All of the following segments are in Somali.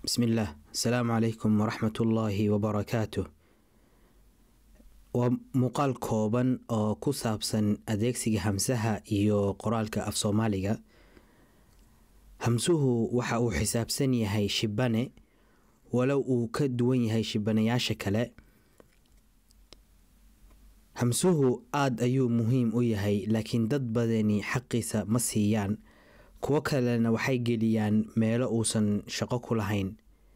bismillaah asalaamu calaykum waraxmatullaahi wabarakaatuh waa muuqaal kooban oo ku saabsan adeegsiga hamsaha iyo qoraalka af soomaaliga hamsuhu waxa uu xisaabsan yahay shibane walow uu ka duwan yahay shibanayaasha kale hamsuhu aada ayuu muhiim u yahay laakiin dad badani xaqiisa ma siiyaan kuwo kalena waxay geliyaan meelo uusan shaqo ku lahayn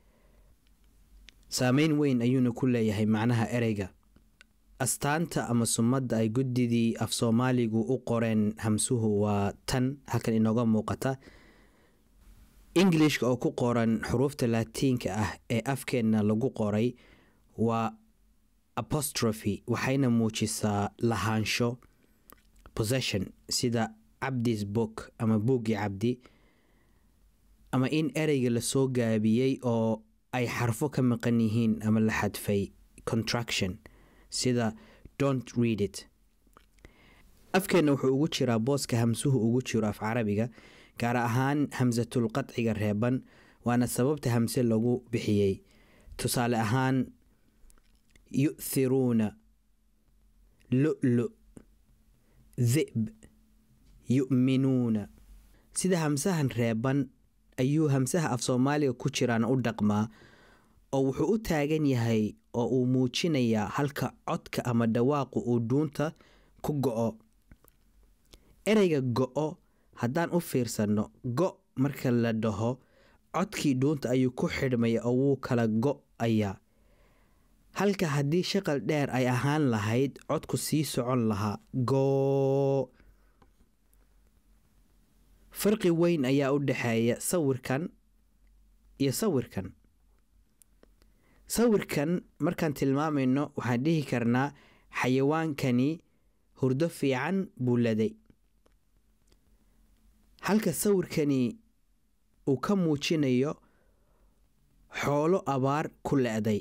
saameyn weyn ayuuna ku leeyahay macnaha ereyga astaanta ama sumadda ay guddidii af soomaaligu u qoreen hamsuhu waa tan halkan inooga muuqata ingilishka oo ku qoran xuruufta laatiinka ah ee afkeenna lagu qoray waa apostrophy waxayna muujisaa lahaansho possession sida cabdis book ama buuggii cabdi ama in ereyga lasoo gaabiyey oo ay xarfo ka maqan yihiin ama la xadfay contraction sida don't read it afkeenna wuxuu ugu jiraa booska hamsuhu ugu jiro af carabiga gaar ahaan hamsatul qadciga reeban waana sababta hamse lagu bixiyey tusaale ahaan yu'thiruuna lu-lu dhib yu'minuuna sida hamsahan reeban ayuu hamsaha af soomaaliga ku jiraana u dhaqmaa oo wuxuu u taagan yahay oo uu muujinayaa halka codka ama dhawaaqu uu dhuunta ku go-o ereyga go-o haddaan u fiirsanno go marka la dhaho codkii dhuunta ayuu ku xidhmaya oo wuu kala go-ayaa halka haddii shaqal dheer ay ahaan lahayd codku sii socon lahaa goo farqi weyn ayaa u dhexeeya sawirkan iyo sawirkan sawirkan markaan tilmaamayno waxaan dhihi karnaa xayawaankani hurdo fiican buu laday halka sawirkani uu ka muujinayo xoolo abaar ku le-day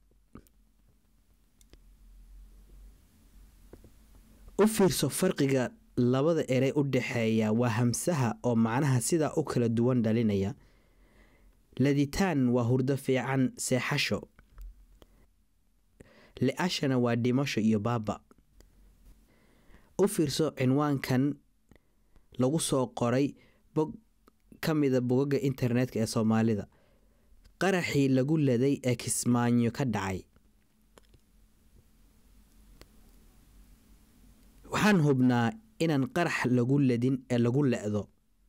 u fiirso farqiga labada erey u dhexeeya waa hamsaha oo macnaha sidaa u kala duwan dhalinaya laditaan waa hurdo fiican seexasho le-ashana waa dhimasho iyo baaba u fiirso cinwaankan lagu soo qoray bog ka mida bogaga internetka ee soomaalida qaraxii lagu laday ee kismaanyo ka dhacay waxaan hubnaa inaan qarax lagu ladin ee lagu le-do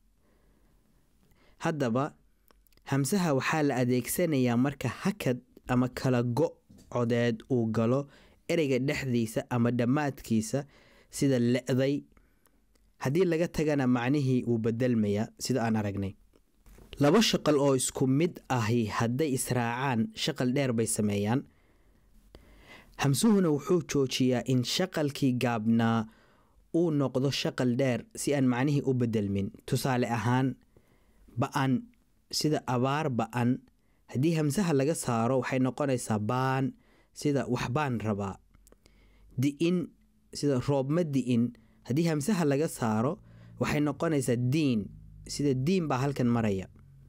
haddaba hamsaha waxaa la adeegsanayaa marka hakad ama kala go codeed uu galo ereyga dhexdiisa ama dhammaadkiisa sida le-day haddii laga tagana macnihii wuu bedelmayaa sida aan aragnay laba shaqal oo isku mid ahi hadday israacaan shaqal dheer bay sameeyaan hamsuhuna wuxuu joojiyaa in shaqalkii gaabnaa uu noqdo shaqal dheer si aan macnihii u bedelmin tusaale ahaan ba-an sida abaar ba-an haddii hamsaha laga saaro waxay noqonaysaa baan sida waxbaan rabaa di-in sida roobma di-in haddii hamsaha laga saaro waxay noqonaysaa diin sida diin baa halkan maraya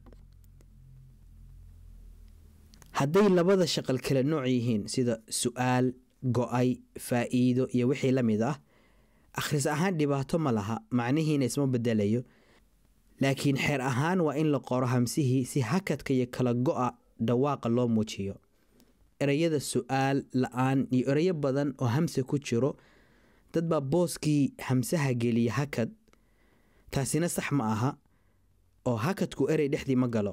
hadday labada shaqal kala nooc yihiin sida su-aal go-ay faa-iido iyo wixii la mid ah akhris ahaan dhibaato ma laha macnihiina isma bedelayo laakiin xeer ahaan waa in la qoro hamsihii si hakadka iyo kala go-a dhawaaqa loo muujiyo ereyada su-aal la-aan iyo ereyo badan oo hamse ku jiro dad baa booskii hamsaha geliya hakad taasina sax ma aha oo hakadku erey dhexdii ma galo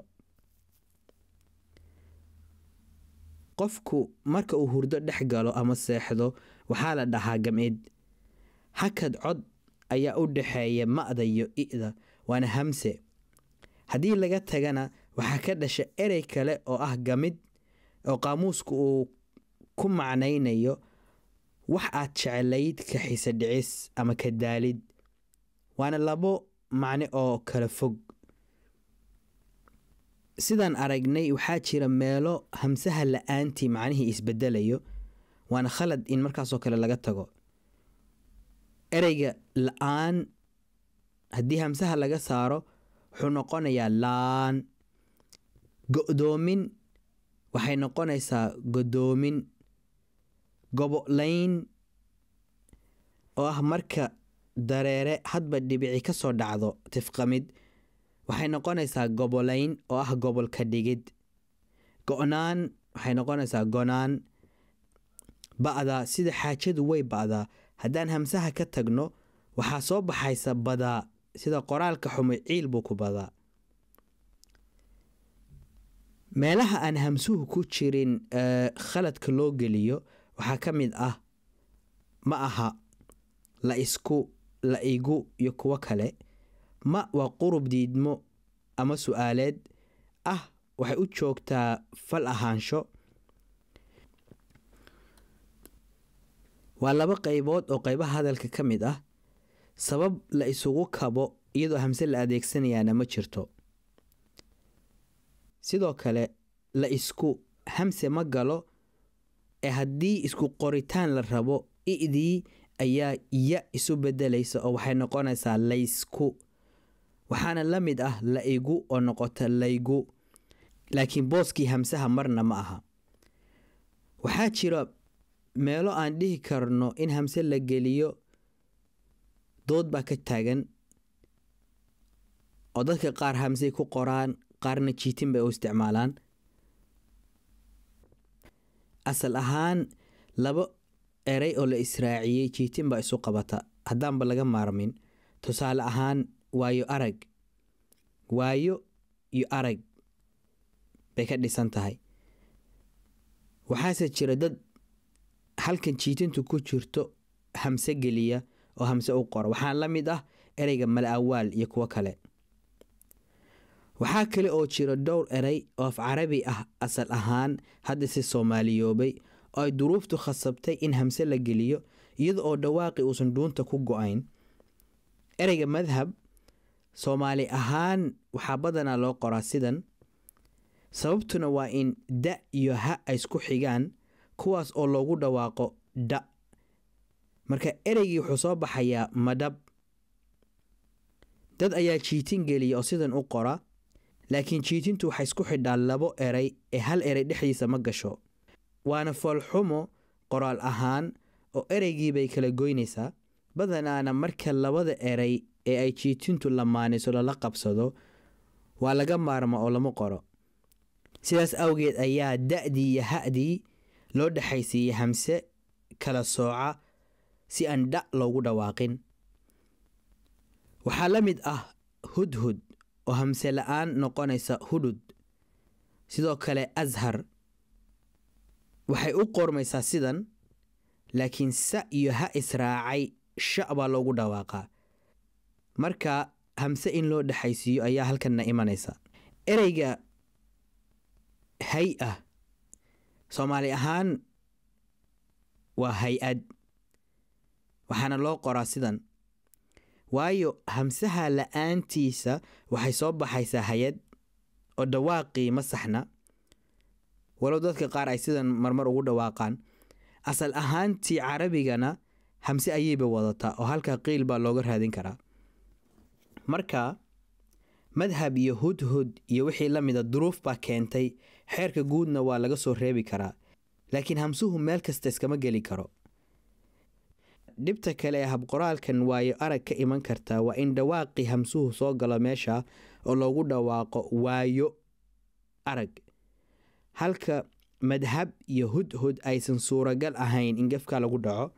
qofku marka uu hurdo dhex galo ama seexdo waxaa la dhahaa gamcid hakad cod ayaa u dhexeeya ma-da iyo i-da waana hamse haddii laga tagana waxaa ka dhasha erey kale oo ah gamid oo qaamuusku uu ku macnaynayo wax aad jeclayd ka xise dhicis ama ka daalid waana labo macne oo kala fog sidaan aragnay waxaa jira meelo hamsaha la-aantii macnihii isbedelayo waana khalad in markaasoo kale laga tago ereyga la-aan haddii hamsaha laga saaro wuxuu noqonayaa laan go-doomin waxay noqonaysaa godoomin gobolayn oo ah marka dareere hadba dhibici ka soo dhacdo tifqamid waxay noqonaysaa gobolayn oo ah gobolka dhigid go-naan waxay noqonaysaa gonaan ba'daa sida xaajadu way ba'daa haddaan hamsaha ka tagno waxaa soo baxaysa badaa sida qoraalka xumay ciil buu ku badaa meelaha aan hamsuhu ku jirin khaladka loo geliyo waxaa ka mid ah ma aha la isku la igu iyo kuwo kale ma waa qurub diidmo ama su-aaleed ah waxay u joogtaa fal ahaansho waa laba qaybood oo qaybaha hadalka ka mid ah sabab la isugu kabo iyadoo hamse la adeegsanayaana ma jirto sidoo kale la isku hamse ma galo ee haddii isku qoritaan la rabo i'dii ayaa ya isu bedelaysa oo waxay noqonaysaa laysku waxaana la mid ah la igu oo noqota laygu laakiin booskii hamsaha marna ma aha waxaa jira meelo aan dhihi karno in hamse la geliyo dood baa ka taagan oo dadka qaar hamsey ku qoraan qaarna jiitin bay u isticmaalaan asal ahaan laba erey oo la israaciyey jiitin baa isu qabata haddaanba laga maarmin tusaale ahaan waayo arag waayo iyo arag bay ka dhisan tahay waxaase jira dad halkan jiitintu ku jirto hamse geliya oo hamse u qora waxaa la mid ah ereyga mala awaal iyo kuwo kale waxaa kale oo jira dhowr erey oo af carabi ah asal ahaan hadda si soomaaliyoobay oo ay duruuftu khasabtay in hamse la geliyo iyada oo dhawaaqi uusan dhuunta ku go-ayn ereyga madhab soomaali ahaan waxaa badanaa loo qoraa sidan sababtuna waa in da iyo ha ay isku xigaan kuwaas oo loogu dhawaaqo dha marka ereygii wuxuu soo baxayaa madhab dad ayaa jiitin geliya oo sidan u qora laakiin jiitintu waxay isku xidhaan labo erey ee hal erey dhexdiisa ma gasho waana foolxumo qoraal ahaan oo ereygiibay kala goynaysaa badanaana marka labada erey ee ay jiitintu lamaaniso lala qabsado waa laga maarma oo lama qoro sidaas awgeed ayaa da-dii iyo ha-dii loo dhexaysiiyey hamse kala sooca si aan dha loogu dhawaaqin waxaa la mid ah hudhud oo hamse la-aan noqonaysa hudhud sidoo kale ashar waxay u qormaysaa sidan laakiin sa iyo ha israacay sha baa loogu dhawaaqaa marka hamse in loo dhexaysiiyo ayaa halkanna imanaysa ereyga hay-a soomaali ahaan waa hay-ad waxaana loo qoraa sidan waayo hamsaha la-aantiisa waxay soo baxaysaa hay-ad oo dhawaaqii ma saxna walow dadka qaar ay sidan marmar ugu dhawaaqaan asal ahaantii carabigana hamse ayayba wadataa oo halkaa qiil baa looga raadin karaa marka madhab iyo hudhud iyo wixii la mida duruuf baa keentay xeerka guudna waa laga soo reebi karaa laakiin hamsuhu meel kasta iskama geli karo dhibta kale ee habqoraalkan waayo arag ka iman kartaa waa in dhawaaqii hamsuhu soo galo meesha oo loogu dhawaaqo waayo arag halka madhab iyo hudhud aysan suuragal ahayn in gefka lagu dhaco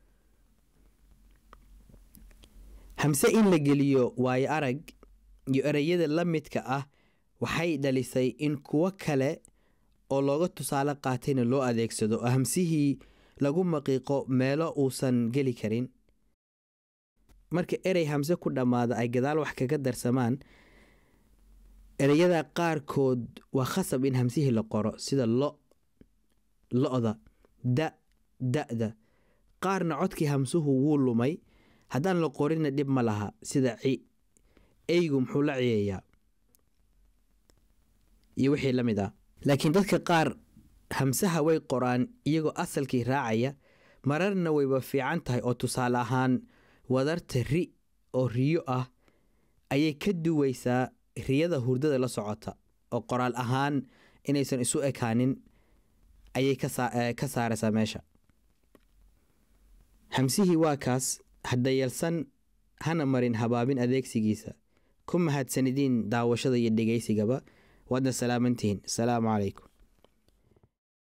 hamse in la geliyo waayo arag iyo ereyada la midka ah waxay dhalisay in kuwo kale oo looga tusaale qaatayna loo adeegsado oo hamsihii lagu maqiiqo meelo uusan geli karin marka erey hamse ku dhammaada ay gadaal wax kaga darsamaan ereyada qaarkood waa khasab in hamsihii la qoro sida lo lo-da da da-da qaarna codkii hamsuhu wuu lumay haddaan la qorinna dhib ma laha sida ci eygu muxuu la ciyayaa iyo wixii la mid ah laakiin dadka qaar hamsaha way qoraan iyagoo asalkii raacaya mararna wayba fiican tahay oo tusaale ahaan wadarta ri oo riyo ah ayay ka duwaysaa riyada hurdada la socota oo qoraal ahaan inaysan isu ekaanin ayay ka saaraysaa meesha hamsihii waa kaas hadayalsan hana marin habaabin adeegsigiisa ku mahadsanidin daawashada iyo dhegeysigaba waadna salaamantihiin asalaamu calaykum